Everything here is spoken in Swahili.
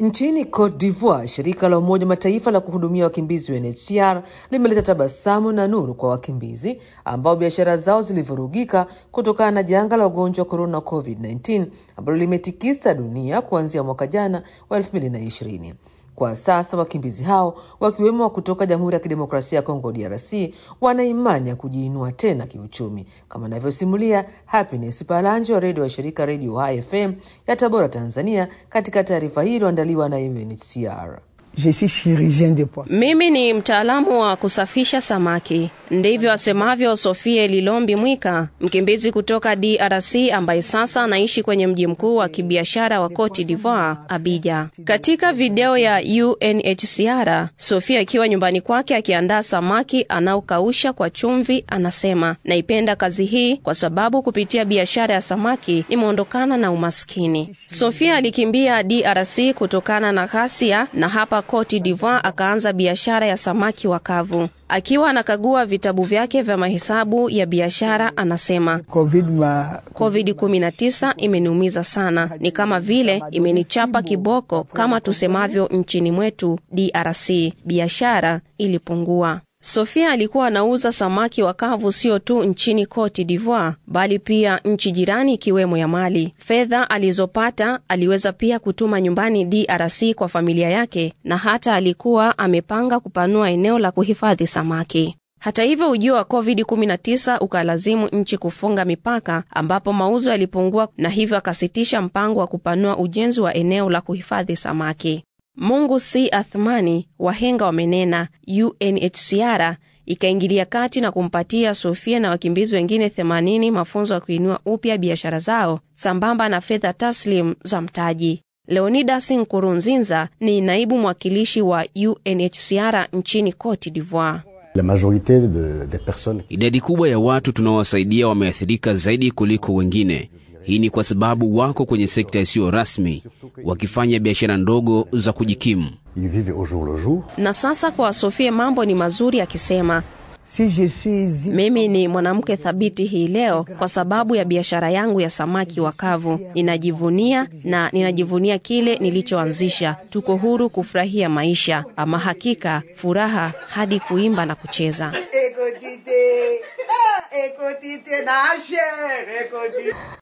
Nchini Cote d'Ivoire, shirika la Umoja Mataifa la kuhudumia wakimbizi UNHCR limeleta tabasamu na nuru kwa wakimbizi ambao biashara zao zilivurugika kutokana na janga la ugonjwa wa korona COVID-19 ambalo limetikisa dunia kuanzia mwaka jana wa 2020. Kwa sasa wakimbizi hao wakiwemo wa kutoka Jamhuri ya Kidemokrasia ya Kongo DRC wana imani ya kujiinua tena kiuchumi, kama anavyosimulia Happiness Palanjo wa redio wa shirika Redio Hai FM ya Tabora, Tanzania, katika taarifa hii iliyoandaliwa na UNHCR. Je suis chirurgien de poisson. Mimi ni mtaalamu wa kusafisha samaki. Ndivyo asemavyo Sofie Lilombi Mwika, mkimbizi kutoka DRC ambaye sasa anaishi kwenye mji mkuu wa kibiashara wa Cote d'Ivoire, Abidjan. Katika video ya UNHCR, Sofia akiwa nyumbani kwake akiandaa samaki anaokausha kwa chumvi, anasema naipenda kazi hii kwa sababu kupitia biashara ya samaki nimeondokana na umaskini. Sofia alikimbia DRC kutokana na ghasia na hapa Cote d'Ivoire akaanza biashara ya samaki wakavu. Akiwa anakagua vitabu vyake vya mahesabu ya biashara, anasema Covid ma COVID-19 imeniumiza sana, ni kama vile imenichapa kiboko, kama tusemavyo nchini mwetu DRC. Biashara ilipungua. Sofia alikuwa anauza samaki wakavu sio tu nchini Cote d'Ivoire bali pia nchi jirani ikiwemo ya Mali. Fedha alizopata aliweza pia kutuma nyumbani DRC kwa familia yake, na hata alikuwa amepanga kupanua eneo la kuhifadhi samaki. Hata hivyo, ujio wa COVID-19 ukalazimu nchi kufunga mipaka, ambapo mauzo yalipungua, na hivyo akasitisha mpango wa kupanua ujenzi wa eneo la kuhifadhi samaki. Mungu si athmani, wahenga wamenena. UNHCR ikaingilia kati na kumpatia Sofia na wakimbizi wengine 80 mafunzo ya kuinua upya biashara zao sambamba na fedha taslim za mtaji. Leonidas Nkurunzinza ni naibu mwakilishi wa UNHCR nchini Cote d'Ivoire. La majorité de, des personnes Idadi kubwa ya watu tunaowasaidia wameathirika zaidi kuliko wengine. Hii ni kwa sababu wako kwenye sekta isiyo rasmi, wakifanya biashara ndogo za kujikimu. ils vivent au jour le jour. Na sasa kwa Sofia mambo ni mazuri, akisema si je suis mimi ni mwanamke thabiti hii leo kwa sababu ya biashara yangu ya samaki wakavu. Ninajivunia na ninajivunia kile nilichoanzisha. Tuko huru kufurahia maisha, ama hakika furaha hadi kuimba na kucheza. Écoutez, ah, écoutez, na chère, écoutez.